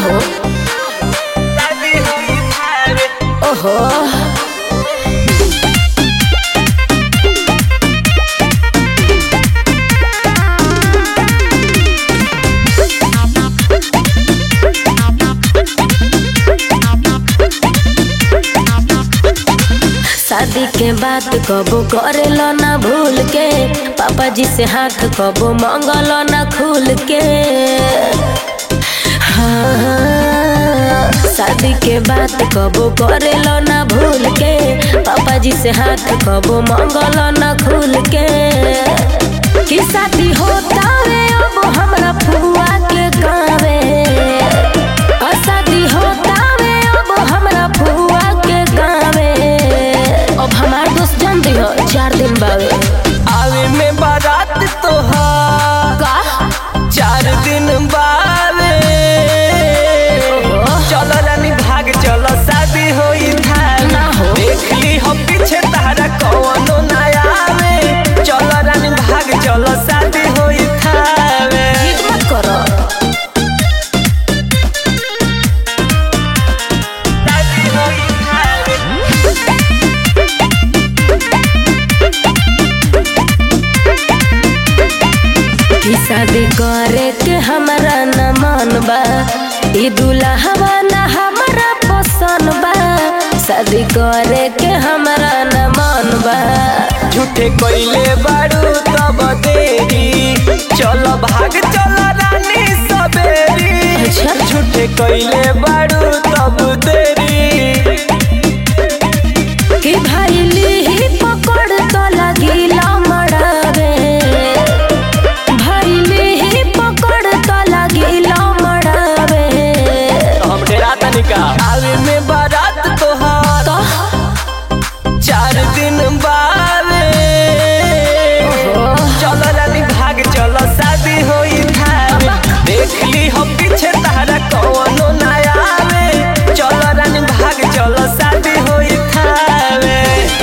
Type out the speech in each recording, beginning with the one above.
हो ओहो शादी के बात कबो करेलो ना भूल के पापा जी से हाथ कबो मंगलो ना खुल के हाँ, शादी के बात कबो करेलो ना भूल के पापा जी से हाथ कबो मंगलो ना खुल के कि शादी होता रे अब हमरा फुआ के गावे आ शादी होता रे अब हमरा फुआ के गावे अब हमार दोस्त जान दी हो चार दिन बावे आवे में बारात तोहार का चार दिन बावे चलो रानी भाग चलो शादी होई धार ना हो। देख ली हम पीछे तारा कौनो ना आवे चलो रानी भाग चलो शादी होई थावे जिद मत करो शादी होई थावे कि शादी करे के हमरा न मन बा ई दुल्हवा न हमरा पसंद बा शादी करे के हमरा न मन बा झूठे कोइले बारू तब देरी चलो भाग चलो रानी सबेरी अच्छा। झूठे कोइले बारू तब देरी कि भाई ली पकड़ तो लगिला मड़ावे भाई ली पकड़ तो लगिला मड़ावे हम डेरा तनिका आवे में बारात तोहार तो चार दिन बावे ओहो। चलो रानी भाग चलो शादी होई थावे देख ली हम पीछे तारा कौनो ना आवे चलो रानी भाग चलो शादी होई थावे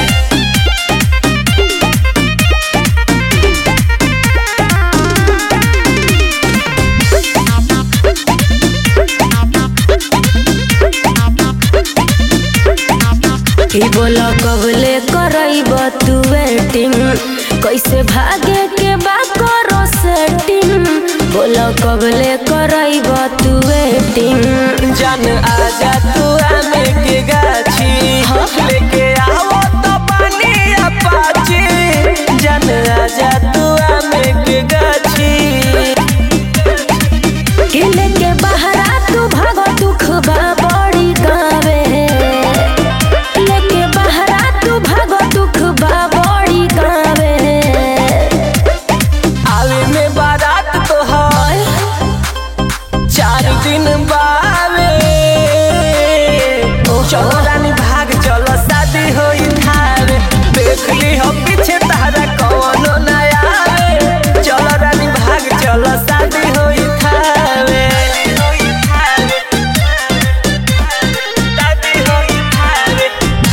कि बोला कबले करब तू वेटिंग कैसे भागे के बा करो सेटिंग बोला कबले करब तू वेटिंग जान आजा तू आमे के गाछी लेके आओ तो पानी अपाची जान आजा तू आमे के गाछी कि लेके बहरा तू भागो दुख बा बड़ी गावे लेके बहरा तू भागो दुख बा बड़ी गावे आवे में बारात तोहार चार दिन बावे चलो रानी भाग चलो शादी होई थारे देख ली हम पीछे तारा कौनो ना आवे चलो रानी भाग चलो शादी होई थारे शादी होई थारे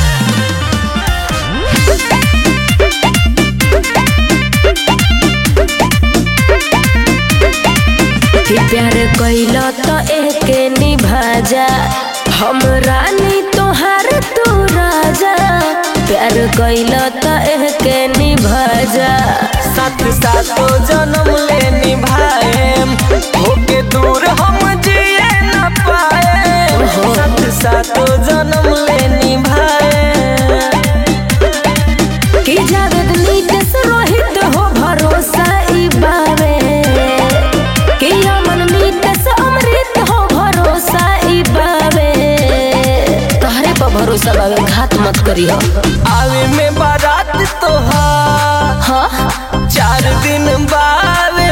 कि प्यार कैल तो एके निभाजा हम रानी तोहार तू राजा प्यार कैल तो एके निभाजा साथ साथो जन्म ले निभाएम होके दूर हम जिए न पाए साथ साथो जन्म ले निभाएम कि जावेद नीतेश रोहित हो भरोसा ई बावे कि अमन नीतेश अमृत हो भरोसा ई बावे तोहरे पर भरोसा बावे घात मत करी हो आवे में बारात तोहार हाँ चार दिन बावे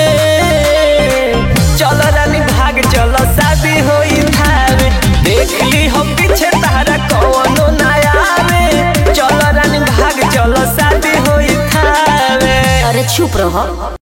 चलो रानी भाग चलो शादी होई थावे देख ली हम पीछे तारा कौनो ना आवे चलो रानी भाग चलो शादी होई थावे अरे चुप रहो